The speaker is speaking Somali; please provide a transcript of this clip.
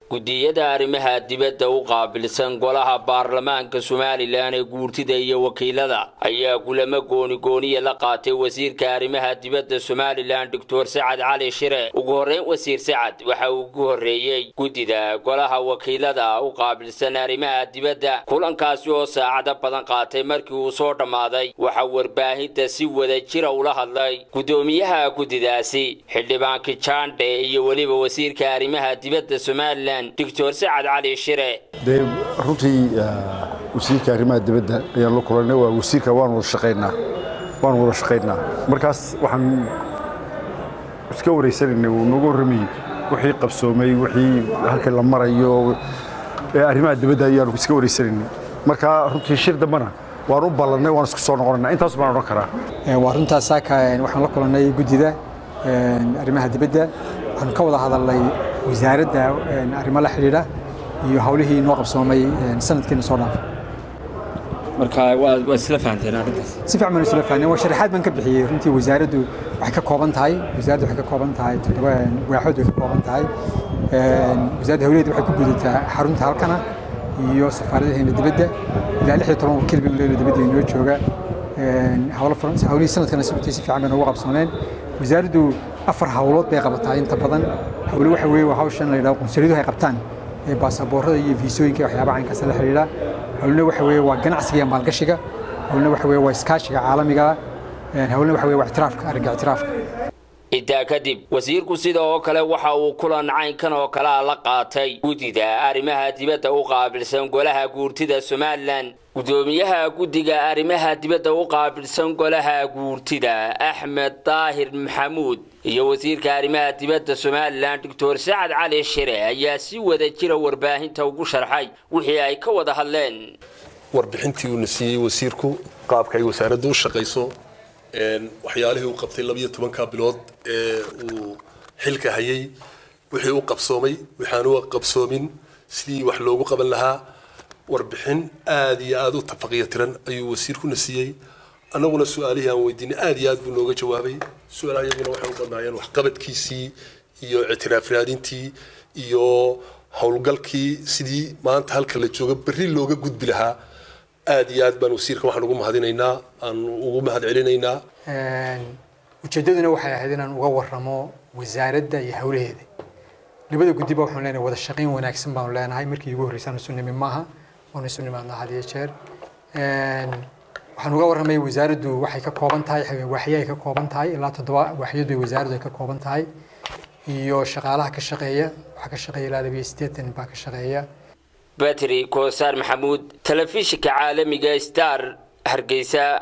gudiyada arrimaha dibadda u qaabilsan golaha baarlamaanka somalilan ee guurtida iyo wakiilada ayaa kulamo goonigooniya la qaatay wasiirka arrimaha dibadda somalilan doctor sacad cali shire ugu horreyn wasiir sacad waxa uu ku horreeyey guddida golaha wakiilada u qaabilsan arrimaha dibadda kulankaasi oo saacado badan qaatay markii uu soo dhammaaday waxaa warbaahinta si wada jira ula hadlay guddoomiyaha guddidaasi xildhibaanka jande iyo weliba wasiirka arrimaha dibadda somalilan doctor sacad cali shire dee runtii wasiirka arrimaha dibadda ayaan la kulanay waa wasiirka waan wada shaqaynaa waan wada shaqaynaa markaas waxaan iska wareysanaynay uu nooga warramayey wixii qabsoomay wixii halka la marayo arrimaha dibadda ayaanu iska wareysanaynay marka runtii shir dambana waan u ballannay waan isku soo noqonaynaa intaas baan odhan karaa waa runtaas saaka waxaan la kulannay guddida arrimaha dibadda waxaanu ka wada hadalnay wasaaradda arrimo la xidhiidha iyo hawlihii noo qabsoomay sanadkiina soo dhaafay marka waa isla fahanteen arrintaas si fiican baan isla fahnay waa sharaxaad baan ka bixiyey runtii wasaaraddu waxay ka kooban tahay wasaaraddu waxay ka kooban tahay toddoba waaxood way ka kooban tahay wasaaradda hawlaheeda waxay ku gudataa xarunta halkana iyo safaaradaheena dibadda ilaa lix iyo toban wakiil baynu leena dibadda inoo jooga hawlihii sanadkana sababtii si fiican bayna uga qabsooneen wasaaraddu afar hawlood bay qabataa inta badan hawlo waxa weeye waa hawshan la yidhahdo qunsuliyaduhu ay qabtaan ee baasaboorada iyo fiisooyinka waxyaabaha caynkaas la xidhiidha hawlna waxa weeye waa ganacsiga iyo maalgashiga hawlna waxa weeye waa iskaashiga caalamiga hawlna waxa weeye waa ictiraafka aragga ictiraafka intaa kadib wasiirku sida oo kale waxa uu kulan caynkan oo kalea la qaatay guddida arrimaha dibadda u qaabilsan golaha guurtida somalilan guddoomiyaha guddiga arrimaha dibadda u qaabilsan golaha guurtida axmed daahir maxamuud iyo wasiirka arrimaha dibadda somalilan doctor sacad cali shire ayaa si wada jira warbaahinta ugu sharxay wixii ay ka wada hadleen warbixintii uuna siiyey wasiirku qaabka ay wasaaraddu u shaqayso waxyaalihii uu qabtay labiyo tobanka bilood ee uu xilka hayay wixii u qabsoomay waxaan u qabsoomin sidii wax loogu qaban lahaa warbixin aad iyo aad u tafaqiyo tiran ayuu wasiirkuna siiyey annaguna su-aalihii aan weydiinay aad iyo aad buu nooga jawaabay su-aalaha iyaguna waxay u badnaayeen waxqabadkiisii iyo ictiraaf raadintii iyo howlgalkii sidii maanta halka la jooga berri looga gudbi lahaa aad iyo aad baan wasiirka waxaan ugu mahadinaynaa aan ugu mahad celinaynaa ujeeddaduna waxay ahayd inaan uga warramo wasaaradda iyo hawlaheeda labada guddiba waxaanu leenahay wada shaqayn wanaagsan baanu leenahay markii ugu horreysaan isu nimi maaha waanu isu nimaadnaa had iyo jeer waxaan uga warramay wasaaraddu waxay ka kooban tahay waaxyo ay ka kooban tahay ilaa toddoba waaxyadu ay wasaaraddu ay ka kooban tahay iyo shaqaalaha ka shaqeeya waxaa ka shaqeeya ilaa labiyo siddeetan baa ka shaqeeya batri koosaar maxamuud telefishinka caalamiga star hargeysa